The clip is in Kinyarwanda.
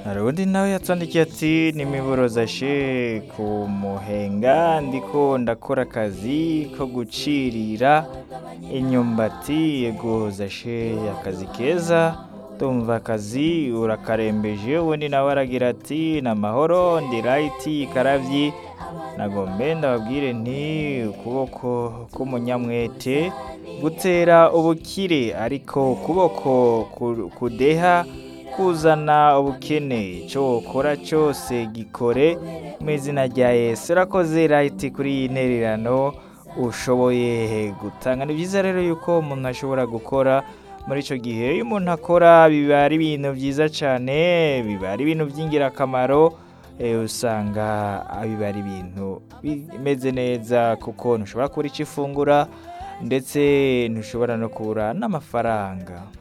hari undi nawe yatwandikiye ati nimiborozaje ku muhenga ndiko ndakora akazi ko gucirira imyumbati yegozashe akazi keza tumva akazi urakarembeje undi nawe aragira ati ni amahoro ndi rayiti karabyi nagombe ndababwire nti ukuboko k'umunyamwete gutera ubukire ariko ukuboko ku- kudeha kuzana ubukene icyo ukora cyose gikore mu izina rya yesu urakoze rayiti kuri iyi ntererano ushoboye gutanga ni byiza rero yuko umuntu ashobora gukora muri icyo gihe iyo umuntu akora biba ari ibintu byiza cyane biba ari ibintu by'ingirakamaro eh, usanga biba ari ibintu bimeze neza kuko ntushobora kubura icyo ifungura ndetse ntushobora no kubura n'amafaranga